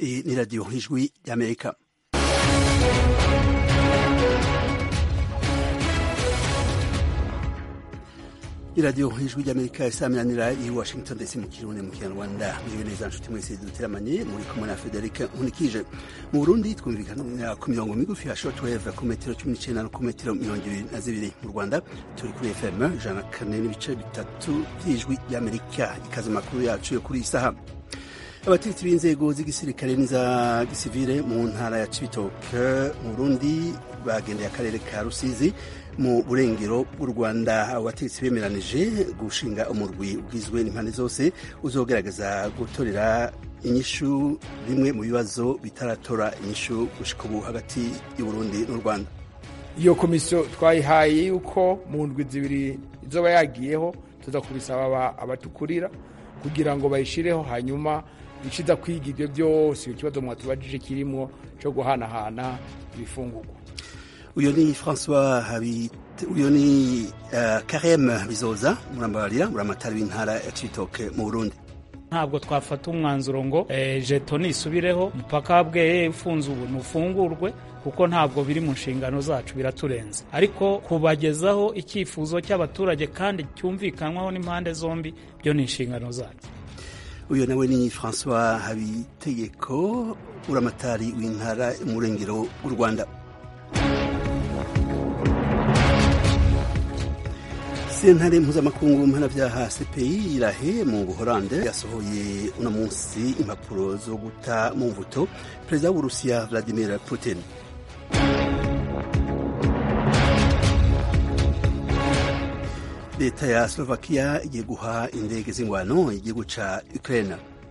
Iyi ni radiyo ijwi y'amerika iradiyo ijwi ry'amerika isaminanira i washington ndetse mu kirundi mu kinyarwanda muriwe neza nshuti mwese duteramanye muri kumwe na frederic nkunikije mu burundi twumvikana ku mirongo migufi ya shortwave ku metero cumi n'icenda no ku metero mirongo ibiri na zibiri mu rwanda turi kuri fm ijana na kane n'ibice bitatu vy'ijwi ry'amerika ikaze makuru yacu yo kuri iyi saha abategetsi b'inzego z'igisirikare n'iza gisivile mu ntara ya cibitoke mu burundi bagendeye akarere ka rusizi mu burengero bw'u rwanda abo bategetsi bemeranije gushinga umurwi ugizwe n'impande zose uzogerageza gutorera inyishu bimwe mu bibazo bitaratora inyishu gushika ubu hagati y'uburundi n'u rwanda iyo komisiyo twayihaye yuko mu ndwi zibiri izoba yagiyeho tuza kubisaba abatukurira kugira ngo bayishireho hanyuma iciza kwiga ibyo byose ikibazo mwatubajije kirimo cyo guhanahana ibifungurwa uyo ni François Habite uyo ni uh, Karem Bizoza murambabarira muramatari w'intara ya Cibitoke mu Burundi ntabwo twafata umwanzuro ngo eh, jeto nisubireho mpaka bweye ufunze ubu nufungurwe kuko ntabwo biri mu nshingano zacu biraturenze ariko kubagezaho icyifuzo cy'abaturage kandi cyumvikanwaho n'impande zombi byo ni inshingano zacu uyo nawe ni François Habitegeko uramatari w'intara umurengero w'u Rwanda sentare mpuzamakungu mpanavyaha CPI irahe mu Buholande yasohoye uno munsi impapuro zo guta mu mvuto perezida w'Uburusiya Vladimir Putin leta ya Slovakia igiye guha indege z'ingwano igihugu ca Ukraine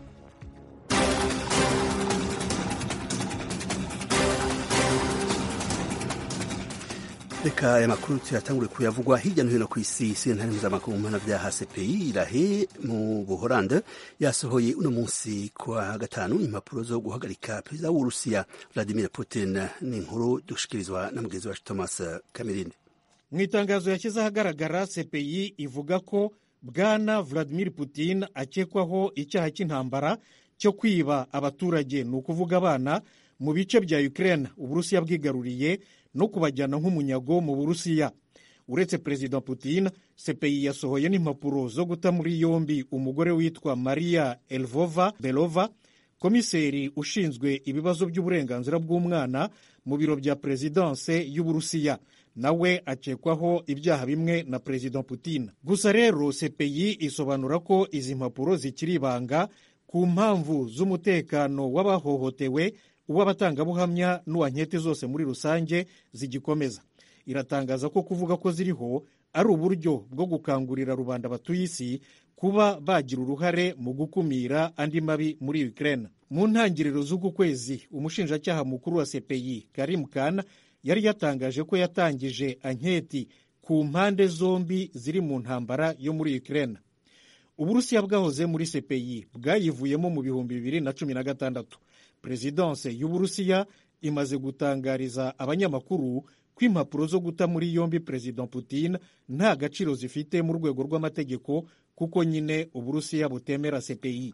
reka aya makuru tuyatangure kuyavugwa hirya no hino ku isi sentare mpuzamakungu mpanavyaha CPI irahe mu buholande yasohoye uno munsi kwa gatanu impapuro zo guhagarika perezida w'urusiya vladimir putin ni inkuru dushikirizwa na mugenzi wacu thomas kamerinde mu itangazo yashyize ahagaragara CPI ivuga ko bwana vladimir putin akekwaho icyaha cy'intambara cyo kwiba abaturage ni ukuvuga abana mu bice bya ukraine uburusiya bwigaruriye no kubajyana nk'umunyago mu burusiya uretse perezida putin CPI yasohoye n'impapuro zo guta muri yombi umugore witwa maria elvova belova komiseri ushinzwe ibibazo by'uburenganzira bw'umwana mu biro bya perezidanse y'uburusiya nawe akekwaho ibyaha bimwe na perezida putin gusa rero CPI isobanura ko izi mpapuro zikiri ibanga ku mpamvu z'umutekano w'abahohotewe uw'abatangabuhamya n'uwa nkete zose muri rusange zigikomeza iratangaza ko kuvuga ko ziriho ari uburyo bwo gukangurira rubanda batuye isi kuba bagira uruhare mu gukumira andi mabi muri Ukraine mu ntangiriro z'uku kwezi umushinjacyaha mukuru wa CPI Karim Khan yari yatangaje ko yatangije anketi ku mpande zombi ziri mu ntambara yo muri Ukraine uburusiya bwahoze muri CPI bwayivuyemo mu bihumbi bibiri na cumi na gatandatu perezidanse y'uburusiya imaze gutangariza abanyamakuru ko impapuro zo guta muri yombi perezida putin nta gaciro zifite mu rwego rw'amategeko kuko nyine uburusiya butemera CPI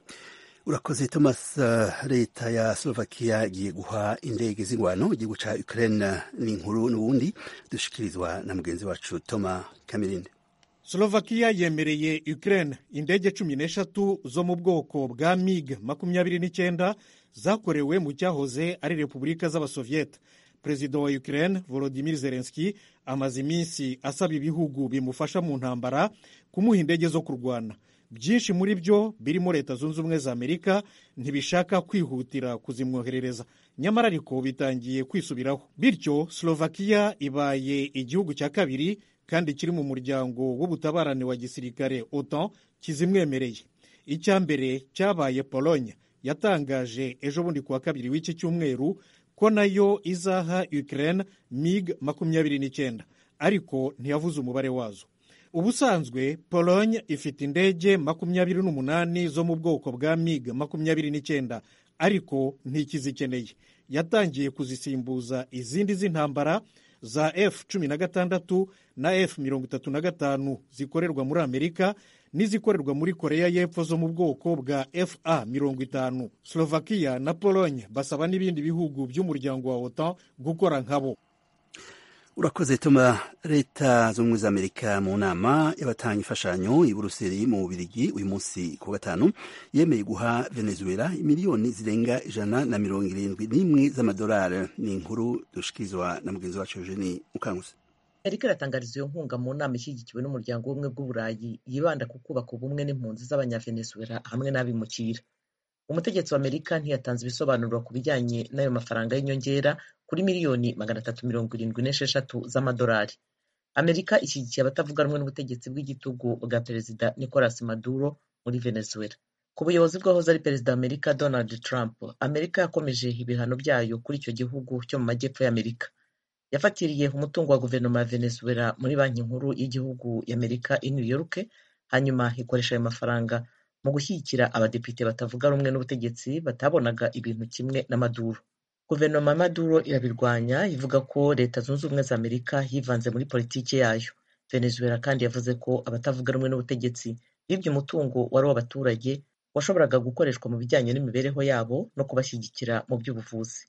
urakoze thomas leta ya slovakia igiye guha indege z'ingwano igihugu ca ukraine ni inkuru n'ubundi dushikirizwa na mugenzi wacu toma kamirinde slovakia yemereye ukraine indege cumi n'eshatu zo mu bwoko bwa mig makumyabiri n'icyenda zakorewe mu cyahoze ari repubulika z'abasoviyete perezida wa ukraine volodimir zelenski amaze iminsi asaba ibihugu bimufasha mu ntambara kumuha indege zo kurwana byinshi muri byo birimo leta zunze ubumwe za amerika ntibishaka kwihutira kuzimwoherereza nyamara ariko bitangiye kwisubiraho bityo slovakia ibaye igihugu cya kabiri kandi kiri mu muryango w'ubutabarane wa gisirikare otan kizimwemereye icya mbere cyabaye pologne yatangaje ejo bundi kuwa kabiri w'iki cyumweru ko nayo izaha ukraine mig makumyabiri n'icyenda ariko ntiyavuze umubare wazo ubusanzwe pologne ifite indege makumyabiri n'umunani zo mu bwoko bwa mig makumyabiri n'icyenda ariko ntikizikeneye yatangiye kuzisimbuza izindi z'intambara za f cumi na gatandatu na f mirongo itatu na gatanu zikorerwa muri amerika n'izikorerwa muri koreya y'epfo zo mu bwoko bwa fa mirongo itanu slovakia na pologne basaba n'ibindi bihugu by'umuryango wa otan gukora nkabo urakoze tuma leta z'ubumwe za amerika mu nama y'abatanga imfashanyo i buruseli mu bubirigi uyu munsi ku gatanu yemeye guha venezuela miliyoni zirenga ijana na mirongo irindwi n'imwe z'amadolari ni inkuru dushikirizwa na mugenzi wacu eugenie mukanguzi amerika iratangariza iyo nkunga mu nama ishyigikiwe n'umuryango w'ubumwe bw'uburayi yibanda ku kubaka ubumwe n'impunzi z'abanyavenezuela hamwe n'abimukira umutegetsi wa amerika ntiyatanze ibisobanuro ku bijyanye n'ayo mafaranga y'inyongera kuri miliyoni magana atatu mirongo irindwi n'esheshatu z'amadolari amerika ishyigikiye abatavuga rumwe n'ubutegetsi bw'igitugu bwa perezida nicolas maduro muri venezuela ku buyobozi bw'ahoze ari perezida wa amerika donald trump amerika yakomeje ibihano byayo kuri icyo gihugu cyo mu majyepfo y'amerika yafatiriye umutungo wa guverinoma ya venezuela muri banki nkuru y'igihugu y'amerika i new york hanyuma ikoresha ayo mafaranga mu gushyigikira abadepite batavuga rumwe n'ubutegetsi batabonaga ibintu kimwe na maduro guverinoma ya maduro irabirwanya ivuga ko leta zunze ubumwe za amerika yivanze muri politiki yayo venezuela kandi yavuze ko abatavuga rumwe n'ubutegetsi bibye umutungo wari uw'abaturage washoboraga gukoreshwa mu bijyanye n'imibereho yabo no kubashyigikira mu by'ubuvuzi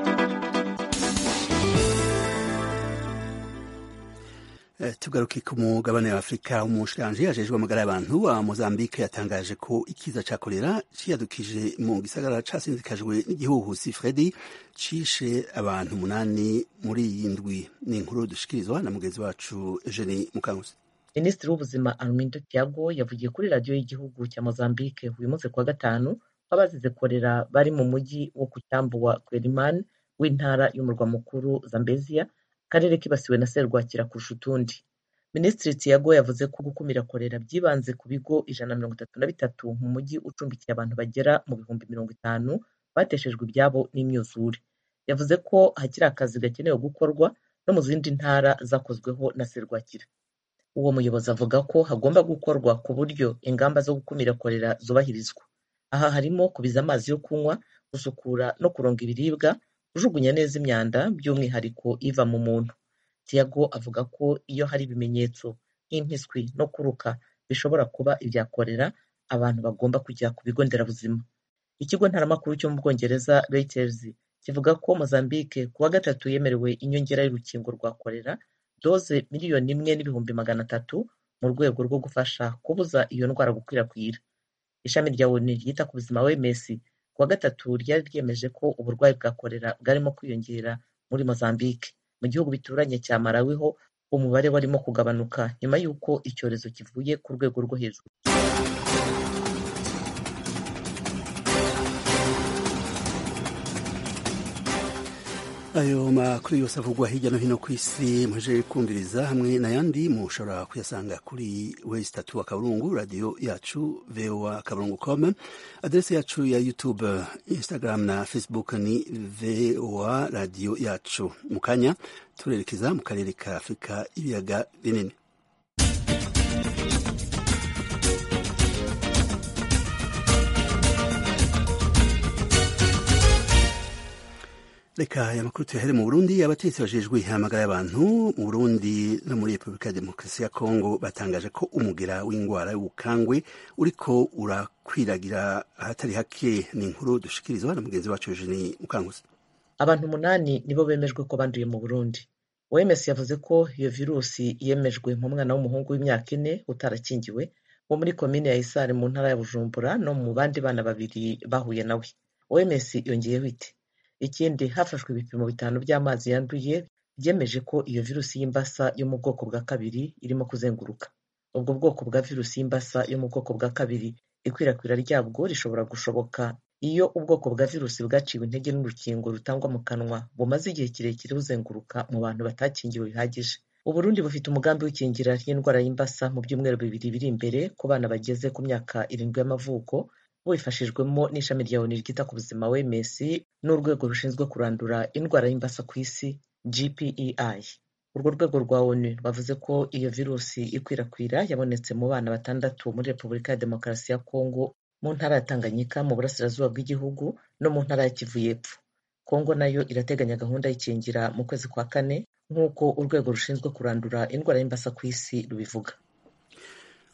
tugaruke ku mugabane wa afurika umushikiranji ajejwe amagara y'abantu wa mozambique yatangaje ko ikiza ca kolera ciyadukije mu gisagara casinzikajwe n'igihuhusi fredi cishe abantu umunani muri iyi ndwi ni inkuru dushikirizwa na mugenzi wacu eugenie mukanguzi minisitiri w'ubuzima armindo tiago yavugiye kuri radiyo y'igihugu cya mozambique uyu munsi kuwa gatanu ko abazize korera bari mu mujyi wo ku cyambu wa quelimane w'intara y'umurwa mukuru zambezia akarere kibasiwe na serwakira kurusha utundi minisitiri tiago yavuze ko gukumira korera byibanze ku bigo ijana na mirongo itatu na bitatu mu mujyi ucumbikiye abantu bagera mu bihumbi mirongo itanu bateshejwe ibyabo n'imyuzure yavuze ko hakiri akazi gakenewe gukorwa no mu zindi ntara zakozweho na serwakira uwo muyobozi avuga ko hagomba gukorwa ku buryo ingamba zo gukumira korera zubahirizwa aha harimo kubiza amazi yo kunywa gusukura no kuronga ibiribwa kujugunya neza imyanda by'umwihariko iva mu muntu tiago avuga ko iyo hari ibimenyetso nk'impiswi no kuruka bishobora kuba ibya korera abantu bagomba kujya ku bigo nderabuzima ikigo ntaramakuru cyo mu bwongereza reuters kivuga ko mozambique ku wa gatatu yemerewe inyongera y'urukingo rwa korera doze miliyoni imwe n'ibihumbi magana atatu mu rwego rwo gufasha kubuza iyo ndwara gukwirakwira ishami rya onu ryita ku buzima wms ku wa gatatu ryari ryemeje ko uburwayi bwa korera bwarimo kwiyongera muri mozambique mu gihugu bituranye cya malawi ho umubare warimo kugabanuka nyuma y'uko icyorezo kivuye ku rwego rwo hejuru ayo makuru yose avugwa hirya no hino ku isi muje kumviriza hamwe n'ayandi mushobora kuyasanga kuri wesi tatu akaburungu radiyo yacu voa akaburungu com adrese yacu ya youtube instagram na facebook ni voa radiyo yacu mu kanya turerekeza mu karere ka afurika ibiyaga binini reka aya makuru tuyahere mu burundi abategetsi bajejwe ihamagara y'abantu mu burundi no muri repubulika ya demokarasi ya kongo batangaje ko umugera w'indwara y'ubukangwe uriko urakwiragira ahatari hake ni inkuru dushikirizwa na mugenzi wacu eugenie mukanguzi abantu umunani nibo bemejwe ko banduye mu burundi oms yavuze ko iyo virusi yemejwe mu mwana w'umuhungu w'imyaka ine utarakingiwe wo muri komine ya isare mu ntara ya bujumbura no mu bandi bana babiri bahuye nawe oms yongeyeho iti ikindi hafashwe ibipimo bitanu by'amazi yanduye byemeje ko iyo virusi y'imbasa yo mu bwoko bwa kabiri irimo kuzenguruka ubwo bwoko bwa virusi y'imbasa yo mu bwoko bwa kabiri ikwirakwira ryabwo rishobora gushoboka iyo ubwoko bwa virusi bwaciwe intege n'urukingo rutangwa mu kanwa bumaze igihe kirekire buzenguruka mu bantu batakingiwe bihagije uburundi bufite umugambi w'ikingira ry'indwara y'imbasa mu byumweru bibiri biri imbere ku bana bageze ku myaka irindwi y'amavuko bubifashijwemo n'ishami rya onu ryita ku buzima wms n'urwego rushinzwe kurandura indwara y'imbasa ku isi gpei urwo rwego rwa onu rwavuze ko iyo virusi ikwirakwira yabonetse mu bana batandatu muri repubulika ya demokarasi ya kongo mu ntara ya tanganyika mu burasirazuba bw'igihugu no mu ntara ya kivu y'epfo kongo nayo irateganya gahunda y'ikingira mu kwezi kwa kane nk'uko urwego rushinzwe kurandura indwara y'imbasa ku isi rubivuga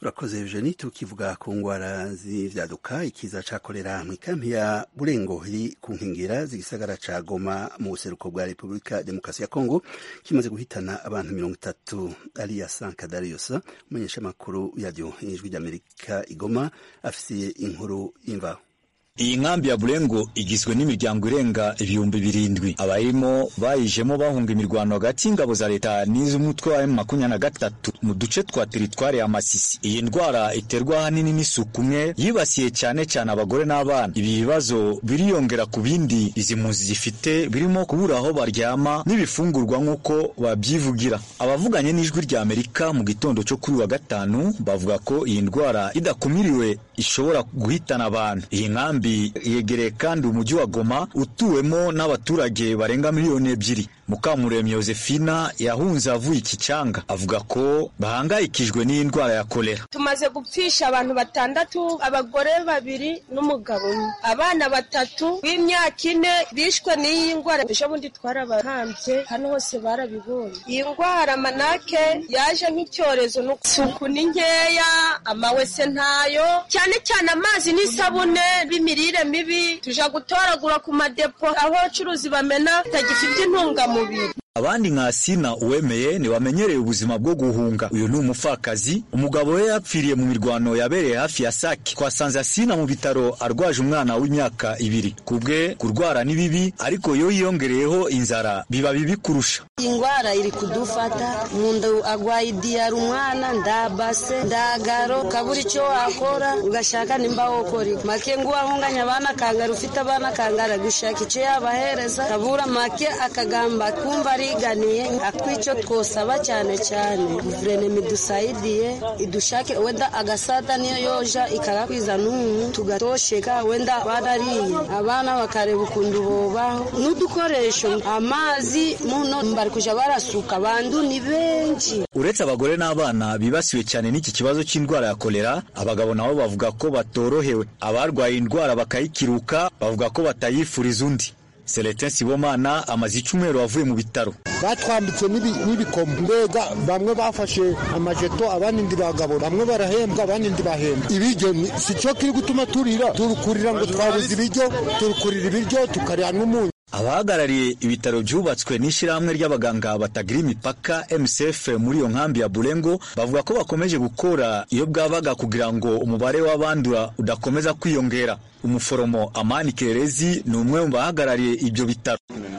urakoze eugenie tukivuga ku ngwara z'ivyaduka ikiza ca kolera mw'ikampi ya burengo iri ku nkengera z'igisagara ca goma mu buseruko bwa repubulika demokarasi ya kongo kimaze guhitana abantu mirongo itatu ariya sanka darius umumenyeshamakuru yaryo ijwi ry'amerika igoma afisiye inkuru y'imvaho iyi nkambi ya burengo igizwe n'imiryango irenga ibihumbi birindwi abayirimo bayijemo bahunga imirwano hagati y'ingabo za leta n'iz'umutwe wa makumyabiri na gatatu mu duce twa teritwari ya masisi iyi ndwara iterwa ahanini n'isuku umwe yibasiye cyane cyane abagore n'abana ibi bibazo biriyongera ku bindi izi mpunzi zifite birimo kubura aho baryama n'ibifungurwa nk'uko babyivugira abavuganye n'ijwi rya amerika mu gitondo cyo kuri wa gatanu bavuga ko iyi ndwara idakumiriwe ishobora guhitana abantu iyi nkambi yegereye kandi umujyi wa Goma utuwemo n'abaturage barenga miliyoni ebyiri Mukamuremyi Josefina yahunze avuye iki cyanga avuga ko bahangayikijwe n'iyi ndwara ya kolera tumaze gupfisha abantu batandatu abagore babiri n'umugabo umwe abana batatu b'imyaka ine bishwe n'iyi ndwara ejo bundi twarabahambye hano hose barabibonye iyi ndwara manake yaje nk'icyorezo isuku ni nkeya amawese ntayo cyane cyane amazi n'isabune b'imirire mibi tuja gutoragura ku madepo aho abacuruzi bamena bitagifite intungamubiri abandi nka Sina uwemeye ntibamenyereye ubuzima bwo guhunga uyu ni umupfakazi umugabo we yapfiriye mu mirwano yabereye hafi ya Sake twasanze Asina mu bitaro arwaje umwana w'imyaka ibiri kubwe kurwara ni bibi ariko iyo yiyongereyeho inzara biba bibi kurusha ingwara iri kudufata umuntu agwaye idiyara umwana ndabase ndagaro kabura icyo wakora ugashaka nimba wokora make ngo wahunganya abana kangara ufite abana kangara gushaka icyo yabahereza kabura make akagamba kumva ariganiye atwicyo twosaba cyane cyane guverinoma idusayidiye idushake wenda agasada niyo yoja ikagakwiza n'umu tugatosheka wenda barariye abana bakareba ukuntu bobaho n'udukoresho amazi muno bari kuja barasuka bandu ni benshi uretse abagore n'abana bibasiwe cyane n'iki kibazo cy'indwara ya kolera abagabo nabo bavuga ko batorohewe abarwaye indwara bakayikiruka bavuga ko batayifuriza undi Celestin Sibomana amaze icyumweru avuye mu bitaro batwambitse n'ibikomo mbega bamwe bafashe amajeto abandi ndi bagabo bamwe barahembwa abandi ndi bahembwa ibiryo si cyo kiri gutuma turira turukurira ngo twabuze ibiryo turukurira ibiryo tukarya n'umunyu abahagarariye ibitaro byubatswe n'ishyirahamwe ry'abaganga batagira imipaka MSF muri iyo nkambi ya Burengo bavuga ko bakomeje gukora iyo bwabaga kugira ngo umubare w'abandura udakomeza kwiyongera umuforomo Amani Kerezi ni umwe mu bahagarariye ibyo bitaro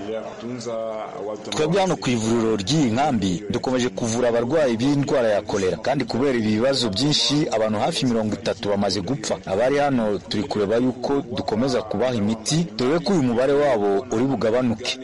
twebwe hano ku ivuriro ry'iyi nkambi dukomeje kuvura abarwayi b'indwara ya kolera kandi kubera ibi bibazo byinshi abantu hafi mirongo itatu bamaze gupfa abari hano turi kureba yuko dukomeza kubaha imiti dore ko uyu mubare wabo uri bugabanuke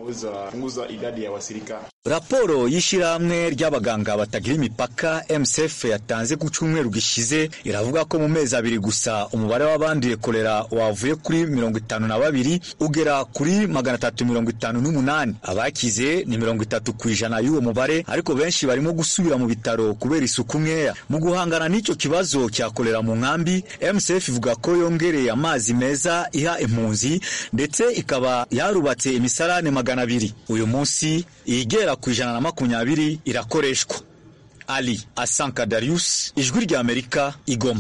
raporo y'ishyirahamwe ry'abaganga batagira imipaka MSF yatanze ku cyumweru gishize iravuga ko mu mezi abiri gusa umubare w'abanduye kolera wavuye kuri mirongo itanu na babiri ugera kuri magana atatu mirongo itanu n'umunani abakize ni mirongo itatu ku ijana y'uwo mubare ariko benshi barimo gusubira mu bitaro kubera isuku nkeya mu guhangana n'icyo kibazo cya kolera mu nkambi MSF ivuga ko yongereye amazi meza iha impunzi ndetse ikaba yarubatse imisarane magana abiri uyu munsi igera ku ijana na makumyabiri irakoreshwa ali asanka darius ijwi rya amerika igoma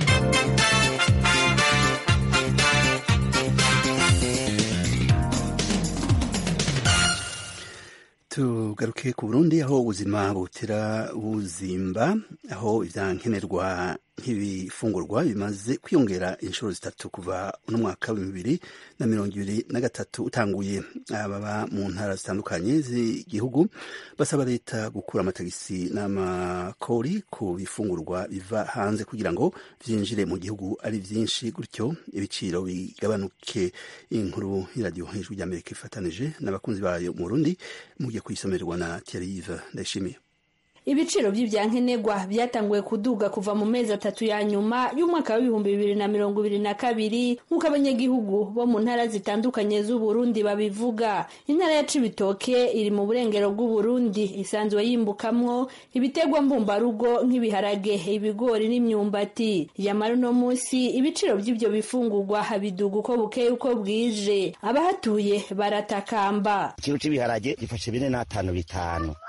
tugaruke ku burundi aho ubuzima butera buzimba aho ivyankenerwa nk'ibifungurwa bimaze kwiyongera inshuro zitatu kuva uno mwaka w'ibihumbi bibiri na mirongo ibiri na gatatu utanguye ababa mu ntara zitandukanye z'igihugu basaba leta gukura amatagisi n'amakori ku bifungurwa biva hanze kugira ngo vyinjire mu gihugu ari vyinshi gutyo ibiciro bigabanuke inkuru y'iradiyo hejuru ry'amerika ifatanije n'abakunzi bayo mu burundi mugiye kuyisomerwa na Thierry Yves ndayishimiye ibiciro by'ibyankenerwa byatanguye kuduga kuva mu mezi atatu ya nyuma y'umwaka w'ibihumbi bibiri na mirongo ibiri na kabiri nk'uko abanyagihugu bo mu ntara zitandukanye z'uburundi babivuga intara ya cibitoke iri mu burengero bw'uburundi isanzwe yimbukamwo ibiterwa mbumbarugo nk'ibiharage ibigori n'imyumbati yamara uno munsi ibiciro by'ibyo bifungurwa biduga uko bukeye uko bwije abahatuye baratakamba ikiro cy'ibiharage gifashe bine n'atanu bitanu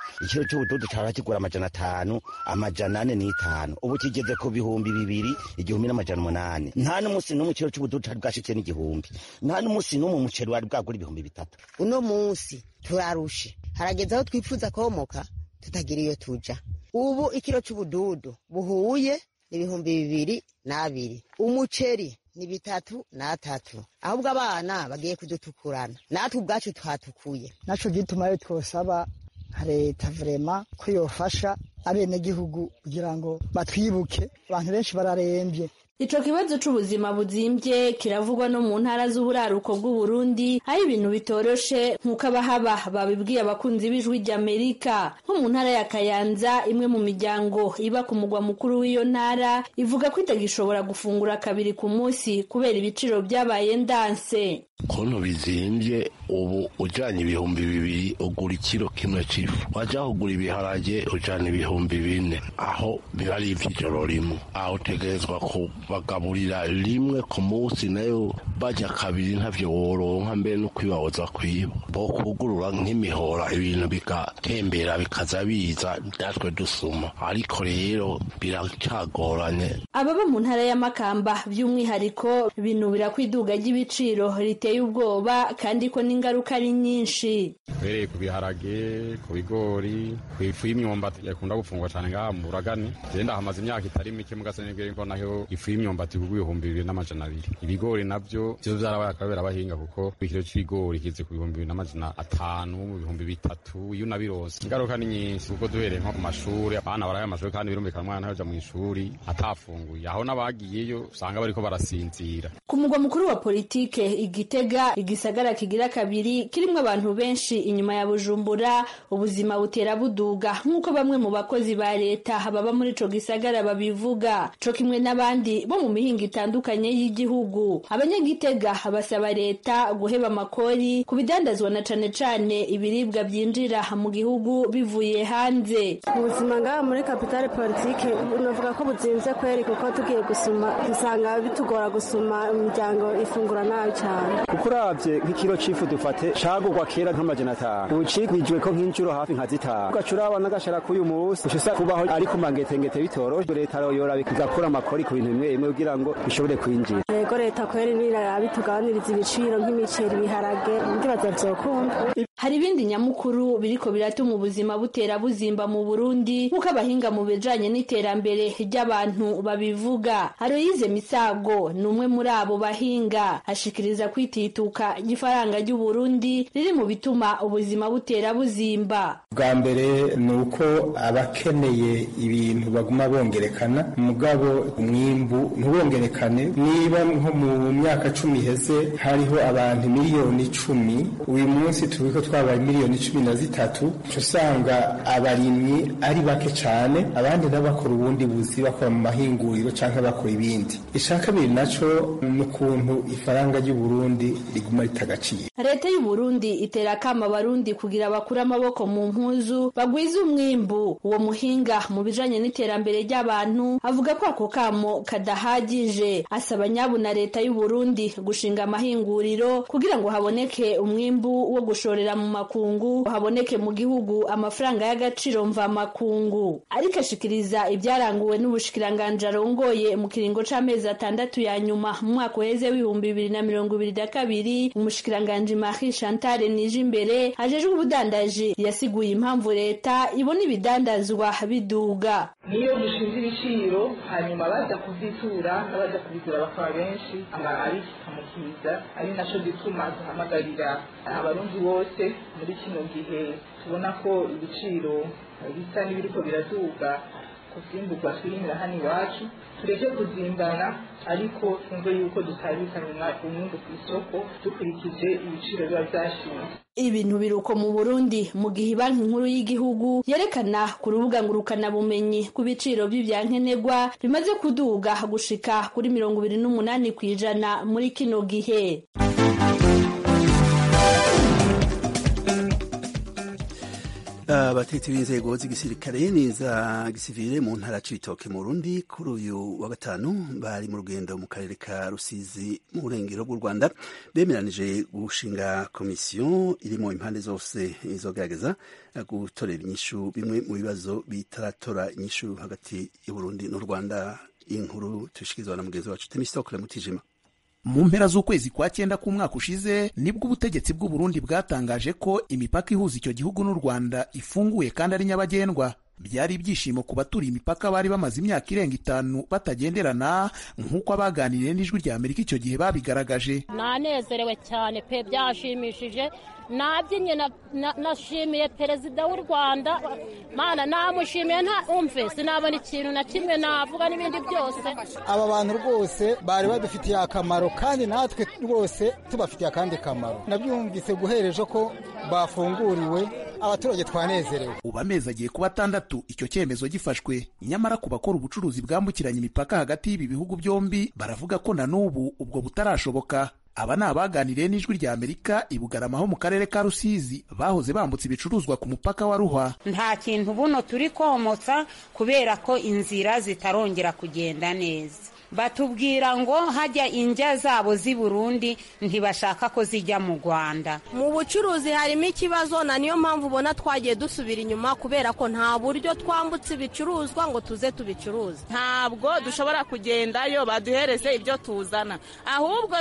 ikiro c'ubududu cahora kigura amajana atanu amajana ane n'itanu ubu kigeze ku bihumbi bibiri igihumbi n'amajana umunani nta n'umunsi n'umwe ikiro c'ubududu cari bwashitse n'igihumbi nta n'umunsi n'umwe umuceri wari bwagura ibihumbi bitatu uno munsi turarushe harageze aho twifuza komoka tutagira iyo tuja ubu ikiro c'ubududu buhuye ibihumbi bibiri n'abiri umuceri ni bitatu n'atatu ahubwo abana bagiye kudutukurana natwe ubwacu twatukuye naco gituma rero twosaba nka leta vrema ko yofasha abenegihugu kugira ngo batwibuke abantu benshi bararembye Ico kibazo c'ubuzima buzimbye kiravugwa no mu ntara z'uburaruko bw'Uburundi aho ibintu bitoroshe nk'uko abahaba babibwiye abakunzi b'ijwi ry'Amerika nko mu ntara ya Kayanza imwe mu miryango iba ku mugwa mukuru w'iyo ntara ivuga ko itagishobora gufungura kabiri ku munsi kubera ibiciro byabaye ndanse kontu bizimbye ubu ujanye ibihumbi bibiri ugura ikiro kimwe c'ifu waja kugura ibiharage ujana ibihumbi bine aho biba ari ivy'ijoro rimwe aho utegerezwa kubagaburira rimwe ku munsi nayo baja kabiri ntavyo woronka mbere no kwibahoza kwiba bo kugurura nk'imihora ibintu bigatembera bikaza biza natwe dusuma ariko rero biracagoranye ababa mu ntara y'amakamba by'umwihariko binubira ko iduga ry'ibiciro riteye ubwoba kandi ko n'ingaruka ari nyinshi uhereye ku biharage ku bigori ku ifu y'imyumbati yakunda gufungwa cyane ngaha mu buragani genda hamaze imyaka itari mike mugase nibwo ko naho ifu y'imyumbati kugwa ibihumbi bibiri n'amajana abiri ibigori navyo vyo vyarabaye akabera abahinga kuko ikiro c'ibigori kize ku bihumbi bibiri n'amajana atanu mu bihumbi bitatu iyo unabironse ingaruka ni nyinshi kuko duhereye nko ku mashuri abana baraye amashuri kandi birumvikana umwana yaja mu ishuri atafunguye aho n'abagiyeyo usanga bariko barasinzira ku mugwa mukuru wa politike igitega igisagara kigira kabiri kirimwo abantu benshi inyuma ya bujumbura ubuzima butera buduga nk'uko bamwe mu bakozi ba leta baba muri ico gisagara babivuga co kimwe n'abandi bo mu mihingo itandukanye y'igihugu abanyagitega basaba leta guheba amakori ku bidandazwa na cane cane ibiribwa byinjira mu gihugu bivuye hanze ubuzima ngaha muri kapitale politike navuga ko buzimvye kweri kuko tugiye gusuma dusanga bitugora gusuma imiryango ifungura nabi cyane kuko uravye nk'ikiro c'ifu dufate cagurwa kera nk'amajana atanu ubu cigwijwe ko nk'inshuro hafi nka zitanu ugaca uraba n'agashara k'uyu munsi uca usa kubaho ari ku mangetengete bitoroshe leta yoyora igakura amakori ku bintu bimwe bimwe kugira ngo bishobore kwinjira yego leta kweri nirabitugabaniriza ibiciro nk'imiceri ibiharage ndibaza vyokunda hari ibindi nyamukuru biriko biratuma ubuzima butera buzimba mu Burundi nk'uko abahinga mu bijanye n'iterambere ry'abantu babivuga Aloyize Misago ni umwe muri abo bahinga ashikiriza kwitituka ry'ifaranga ry'u Burundi riri mu bituma ubuzima butera buzimba bwa mbere ni uko abakeneye ibintu baguma bongerekana mugabo umwimbu ntubongerekane niba nko mu myaka cumi iheze hariho abantu miliyoni icumi uyu munsi turi ko twabaye miliyoni cumi na zitatu usanga abarimyi ari bake cyane abandi nabo bakora ubundi buzi bakora mu mahinguriro cyangwa bakora ibindi icya kabiri naco ni ukuntu ifaranga ry'u Burundi riguma ritagaciro leta y'u Burundi itera akama abarundi kugira bakure amaboko mu mpuzu bagwize umwimbu uwo muhinga mu bijanye n'iterambere ry'abantu avuga ko ako kamo kadahagije asaba nyabu na leta y'u Burundi gushinga amahinguriro kugira ngo haboneke umwimbu wo gushorera mu makungu haboneke mu gihugu amafaranga y'agaciro mva makungu ariko ashikiriza ibyaranguwe n'ubushikiranganje arongoye mu kiringo c'amezi atandatu ya nyuma mu mwaka uheze w'ibihumbi bibiri na mirongo ibiri na kabiri umushikiranganje Marie Chantal Nijimbere ajejwe ubudandaji yasiguye impamvu leta ibona ibidandazwa biduga niyo dushinze ibiciro hanyuma baza kuzitura n'abaza kubigura bakaba benshi ari kikamukiza ari naco gituma duhamagarira abarundi bose muri kino gihe tubona ko ibiciro bisa n'ibiriko biraduga ku vyimburwa twirimira hano iwacu tureke kuzimbana ariko twumve yuko dutabikana umwungu ku isoko dukurikije ibiciro biba vyashinze ibintu biruko mu Burundi mu gihe banki nkuru y'igihugu yerekana ku rubuga ngurukana bumenyi ku biciro by'ivyankenerwa bimaze kuduga gushika kuri mirongo ibiri n'umunani kw'ijana muri kino gihe abatetsi b'inzego z'igisirikare n'iza gisivile mu ntara c'ibitoke mu Burundi kuri uyu wa gatanu bari mu rugendo mu karere ka Rusizi mu burengero bw'u Rwanda bemeranije gushinga komisiyo irimo impande zose izogerageza gutorera inyishu bimwe mu bibazo bitaratora inyishu hagati y'Uburundi n'u Rwanda inkuru tushikirizwa na mugenzi wacu Temistokle Mutijima mu mpera z'ukwezi kwa cyenda k'umwaka ushize nibwo ubutegetsi bw'u Burundi bwatangaje ko imipaka ihuza icyo gihugu n'u Rwanda ifunguye kandi ari nyabagendwa byari ibyishimo ku baturiye imipaka bari bamaze imyaka irenga itanu batagenderana nk'uko abaganiriye n'ijwi rya Amerika icyo gihe babigaragaje nanezerewe cyane pe byashimishije nabyinnye nashimiye perezida w'u rwanda mana namushimiye nta umve sinabona ikintu na kimwe navuga n'ibindi byose aba bantu rwose bari badufitiye akamaro kandi natwe rwose tubafitiye akandi kamaro nabyumvise guhereje ko bafunguriwe abaturage twanezerewe ubu amezi agiye kuba atandatu icyo cyemezo gifashwe nyamara ku bakora ubucuruzi bwambukiranya imipaka hagati y'ibi bihugu byombi baravuga ko na n'ubu ubwo butarashoboka aba ni abaganiriye n'ijwi rya amerika i bugarama ho mu karere ka rusizi bahoze bambutse ibicuruzwa ku mupaka wa ruhwa nta kintu buno turi komotsa kubera ko inzira zitarongera kugenda neza batubwira ngo hajya injya zabo z'i burundi ntibashaka ko zijya mu rwanda mu bucuruzi harimo ikibazo na niyo mpamvu ubona twagiye dusubira inyuma kubera ko nta buryo twambutse ibicuruzwa ngo tuze tubicuruze ntabwo dushobora kugendayo baduhereze ibyo tuzana ahubwo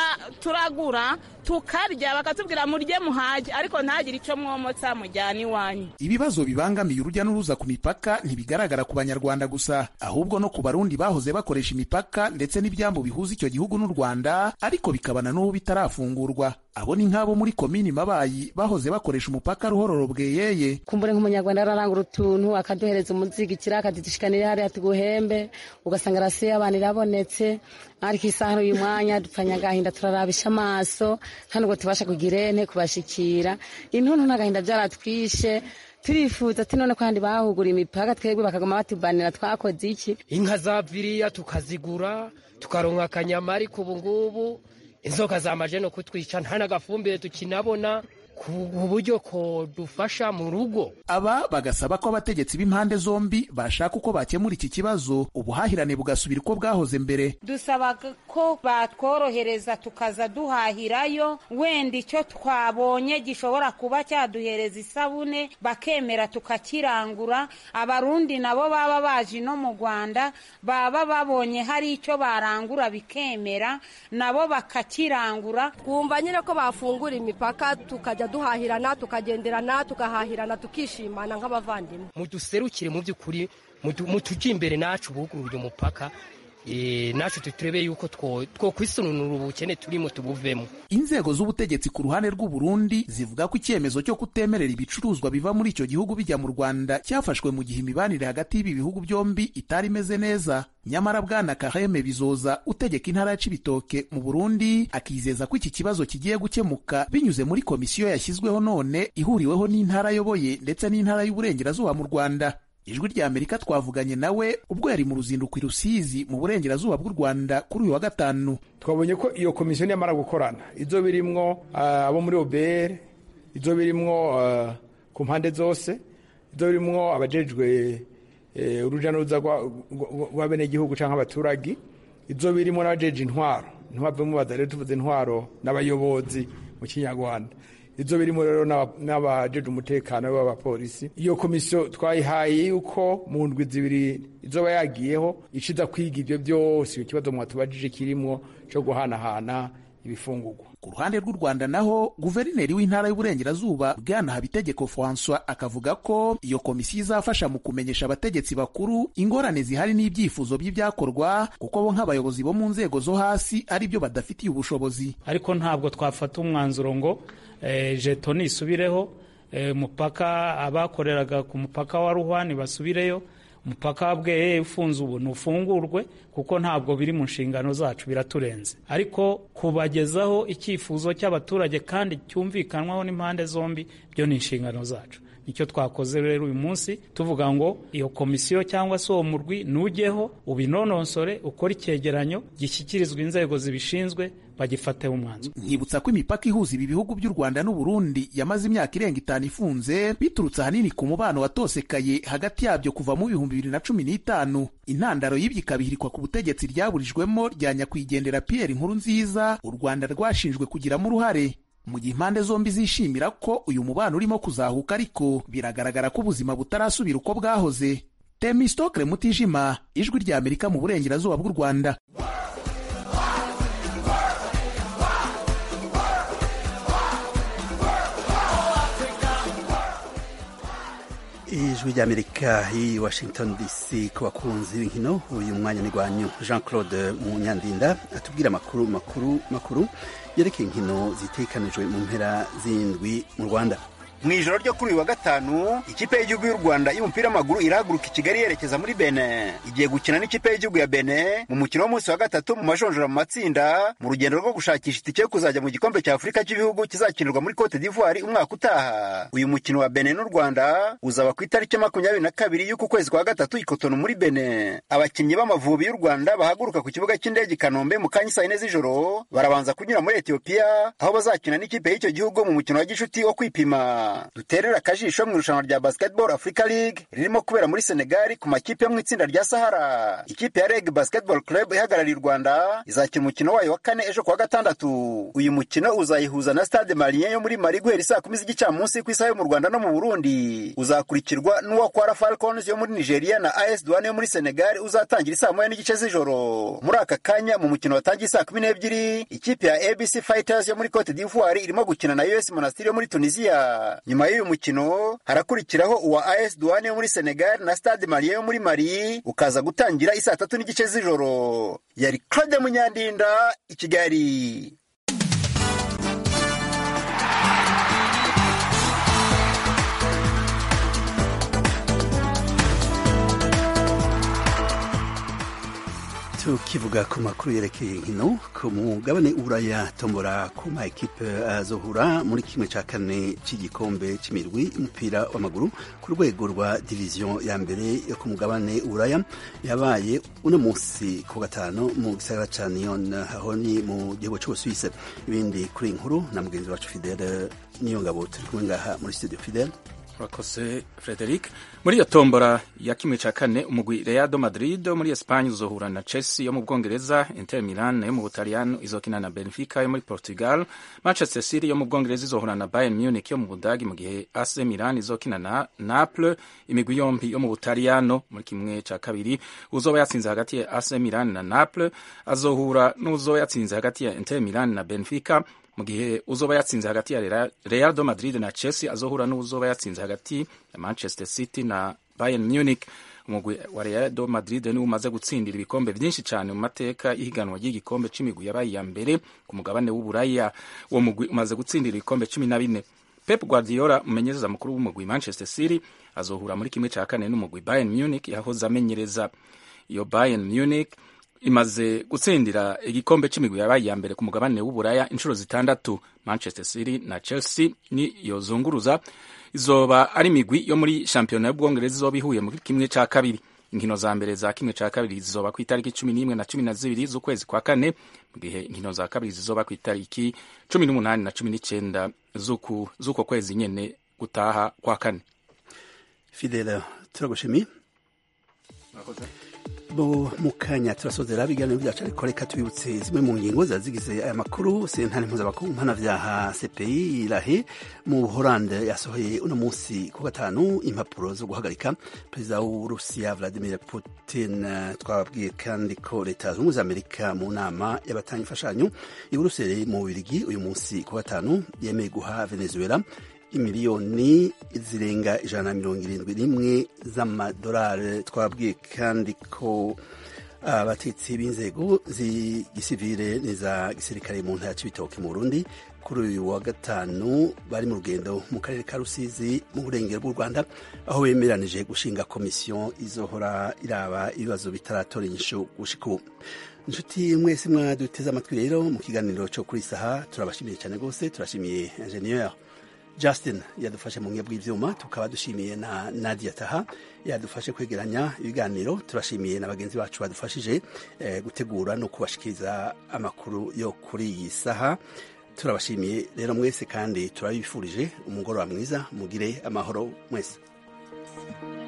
turagura tukarya bakatubwira murye muhage ariko ntagire icyo mwomotsa mujyana iwanyu ibibazo bibangamiye urujya n'uruza ku mipaka ntibigaragara ku banyarwanda gusa ahubwo no ku barundi bahoze bakoresha imipaka ndetse n'ibyambu bihuza icyo gihugu n'u rwanda ariko bikabana n'ubu bitarafungurwa abo ni nk'abo muri komini mabayi bahoze bakoresha umupaka ruhororo bweyeye kumbure nk'umunyarwanda ararangura utuntu akaduhereza umuzigikira akadudushikanira hariya tuguhembe ugasanga rasiyo y'abantu irabonetse ariko isaha uyu mwanya dupfanya agahinda turarabisha amaso hano ngo tubashe kugira ene kubashikira intuntu n'agahinda byaratwishe turifuza ati none kandi bahugura imipaka twebwe bakaguma batubanira twakoze iki inka zaviriya tukazigura tukaronka akanyama ariko ubu ngubu inzoka zamaje no kutwica nta n'agafumbire tukinabona ku buryo ko dufasha mu rugo aba bagasaba ko abategetsi b'impande zombi bashaka uko bakemura iki kibazo ubuhahirane bugasubira uko bwahoze mbere dusaba ko batworohereza tukaza duhahirayo wenda icyo twabonye gishobora kuba cyaduhereza isabune bakemera tukakirangura abarundi nabo baba baje no mu rwanda baba babonye hari icyo barangura bikemera nabo bakakirangura twumva nyine ko bafungura imipaka tukajya duhahirana tukagenderana tukahahirana tukishimana nk'abavandimwe muduserukire mu by'ukuri mutujye imbere nacu bugurure umupaka nacu turebe yuko two kwisununura ubukene turimo tubuvemo inzego z'ubutegetsi ku ruhande rw'u Burundi zivuga ko icyemezo cyo kutemerera ibicuruzwa biva muri icyo gihugu bijya mu Rwanda cyafashwe mu gihe imibanire hagati y'ibi bihugu byombi itari imeze neza nyamara bwana Kaheme Bizoza utegeka intara ya Cibitoke mu Burundi akizeza ko iki kibazo kigiye gukemuka binyuze muri komisiyo yashyizweho none ihuriweho n'intara ayoboye ndetse n'intara y'uburengerazuba mu Rwanda ijwi rya amerika twavuganye nawe ubwo yari mu ruzinduko i rusizi mu burengerazuba bw'u rwanda kuri uyu wa gatanu twabonye ko iyo komisiyo niyamara gukorana izo birimwo abo muri obr izo birimwo ku mpande zose izo birimwo abajejwe urujya n'uruza rw'abenegihugu cyangwa abaturage izo birimo n'abajeje intwaro ntibavemo bazare tuvuze intwaro n'abayobozi mu kinyarwanda izo birimo rero n'abajeje umutekano b'abapolisi iyo komisiyo twayihaye yuko mu ndwi zibiri izoba yagiyeho ishiza kwiga ibyo byose iyo kibazo mwatubajije kirimo cyo guhanahana ibifungurwa ku ruhande rw'u rwanda naho guverineri w'intara y'uburengerazuba bwana habitegeko francois akavuga ko iyo komisiyo izafasha mu kumenyesha abategetsi bakuru ingorane zihari n'ibyifuzo by'ibyakorwa kuko bo nk'abayobozi bo mu nzego zo hasi ari byo badafitiye ubushobozi ariko ntabwo twafata umwanzuro ngo jeto nisubireho umupaka abakoreraga ku mupaka wa ruhwani basubireyo umupaka wa bweye ufunze ubu ntufungurwe kuko ntabwo biri mu nshingano zacu biraturenze ariko kubagezaho icyifuzo cy'abaturage kandi cyumvikanwaho n'impande zombi byo ni inshingano zacu nicyo twakoze rero uyu munsi tuvuga ngo iyo komisiyo cyangwa se uwo murwi nujyeho ubinononsore ukore icyegeranyo gishyikirizwa inzego zibishinzwe bagifateho umwanzuro nkibutsa ko imipaka ihuza ibi bihugu by'u rwanda n'u burundi yamaze imyaka irenga itanu ifunze biturutse ahanini ku mubano watosekaye hagati yabyo kuva mu bihumbi bibiri na cumi n'itanu intandaro y'ibyo ikabihirikwa ku butegetsi ryaburijwemo rya nyakwigendera pierre inkuru nziza u rwanda rwashinjwe kugiramo uruhare mu gihe impande zombi zishimira ko uyu mubano urimo kuzahuka ariko biragaragara ko ubuzima butarasubira uko bwahoze temistokle mutijima ijwi rya amerika mu burengerazuba bw'u rwanda ijwi ry'amerika i washington dc ku bakunzi b'inkino uyu mwanya ni rwanyu jean claude munyandinda atubwira amakuru makuru makuru yerekeye inkino zitekanijwe mu mpera z'indwi mu rwanda mu ijoro ryo kuri uyu wa gatanu ikipe y'igihugu y'u rwanda y'umupira w'amaguru irahaguruka i kigali yerekeza muri bene igiye gukina n'ikipe y'igihugu ya bene mu mukino w'umunsi wa gatatu mu majonjora mu matsinda mu rugendo rwo gushakisha itike yo kuzajya mu gikombe cya afurika cy'ibihugu kizakinirwa muri cote d'ivoire umwaka utaha uyu mukino wa bene n'u rwanda uzaba ku itariki makumyabiri na kabiri y'uku kwezi kwa gatatu i kotono muri bene abakinnyi b'amavubi y'u rwanda bahaguruka ku kibuga cy'indege i kanombe mu kanya saa yine z'ijoro barabanza kunyura muri etiyopiya aho bazakina n'ikipe y'icyo gihugu mu mukino wa gishuti wo kwipima duterera akajisho mu irushanwa rya basketball africa league ririmo kubera muri senegali ku makipe yo mu itsinda rya sahara ikipe ya reg basketball club ihagarariye u rwanda izakina umukino wayo wa kane ejo kuwa gatandatu uyu mukino uzayihuza na stade malien yo muri mali guhera isaa kumi z'igicamunsi ku isaha yo mu rwanda no mu burundi uzakurikirwa n'uwa kwara falcons yo muri nigeria na as douane yo muri senegali uzatangira isaa moya n'igice z'ijoro muri aka kanya mu mukino watangiye saa kumi n'ebyiri ikipe ya abc fighters yo muri cote d'ivoire irimo gukina na us monastir yo muri tunisia nyuma y'uyu mukino harakurikiraho uwa as douane yo muri senegal na stade malien yo muri mali ukaza gutangira isaa tatu n'igice z'ijoro yari claude munyandinda i kigali tukivuga ku makuru yerekeye inkino ku mugabane uburaya tombora ku ma ekipe azohura muri kimwe cya kane cy'igikombe cy'imirwi umupira w'amaguru ku rwego rwa diviziyo ya mbere yo ku mugabane uburaya yabaye uno munsi ku gatanu mu gisagara cya niyon aho ni mu gihugu cy'ubusuwise ibindi kuri inkuru na mugenzi wacu fidele niyo ngabo turi kumwe ngaha muri studio fidele urakoze frederic muri iyo tombora ya kimwe cya kane umugwi reado madrid wo muri esipanye uzohura na chelsea yo mu bwongereza inter milan yo mu butaliyano izokina na benfica yo muri portugal manchester city yo mu bwongereza izohura na bayern munich yo mu budagi mu gihe ac milan izokina na naples imigwi yombi yo mu butaliyano muri kimwe cya kabiri uzoba yatsinze hagati ya ac milan na naples azohura n'uzoba yatsinze hagati ya inter milan na benfica mu gihe uzoba yatsinze hagati ya Real do Madrid na Chelsea azohura n'uzoba yatsinze hagati ya Manchester City na Bayern Munich umugwi wa Real do Madrid niwo umaze gutsindira ibikombe byinshi cyane mu mateka y'ihiganwa ry'igikombe c'imigwi yabaye iya mbere ku mugabane w'uburaya uwo mugwi umaze gutsindira ibikombe cumi na bine Pep Guardiola umumenyereza mukuru w'umugwi Manchester City azohura muri kimwe cya kane n'umugwi Bayern Munich yahoze amenyereza iyo Bayern Munich imaze gutsindira igikombe c'imigwi yabaye iya mbere ku mugabane w'uburaya inshuro zitandatu manchester city na chelsea ni yozunguruza izoba ari imigwi yo muri shampiyona y'ubwongereza izoba ihuye muri kimwe ca kabiri inkino za mbere za kimwe ca kabiri zizoba ku itariki cumi n'imwe na cumi na zibiri z'ukwezi kwa kane mu gihe inkino za kabiri zizoba ku itariki cumi n'umunani na cumi n'icenda z'uko kwezi nyene gutaha kwa kane fidela turagushimiye bo mu kanya turasozera ibiganiro byacu ariko reka tubibutse zimwe mu ngingo zazigize aya makuru sentare mpuzamakungu mpanavyaha cpi irahe mu buholande yasohoye uno munsi ku gatanu impapuro zo guhagarika perezida w'uburusiya vladimir putin twababwiye kandi ko leta zunze ubumwe za amerika mu nama y'abatanga imfashanyo i buruseli mu bubirigi uyu munsi ku gatanu yemeye guha venezuela imiliyoni zirenga ijana na mirongo irindwi n'imwe z'amadolari twabwiye kandi ko abatetsi b'inzego z'igisivire n'iza gisirikare mu ntara c'ibitoke mu burundi kuri uyu wa gatanu bari mu rugendo mu karere ka rusizi mu burengero bw'u rwanda aho bemeranije gushinga komisiyo izohora iraba ibibazo bitaratora inyishu gushika ubu inshuti mwese mwaduteze amatwi rero mu kiganiro cyo kuri saha turabashimiye cyane rwose turashimiye ingenieur justin yadufashe mu buhinga bw'ivyuma tukaba dushimiye na nadia taha yadufashe kwegeranya ibiganiro turashimiye na bagenzi bacu badufashije eh, gutegura no kubashikiriza amakuru yo kuri iyi saha turabashimiye rero mwese kandi turabifurije umugoroba mwiza mugire amahoro mwese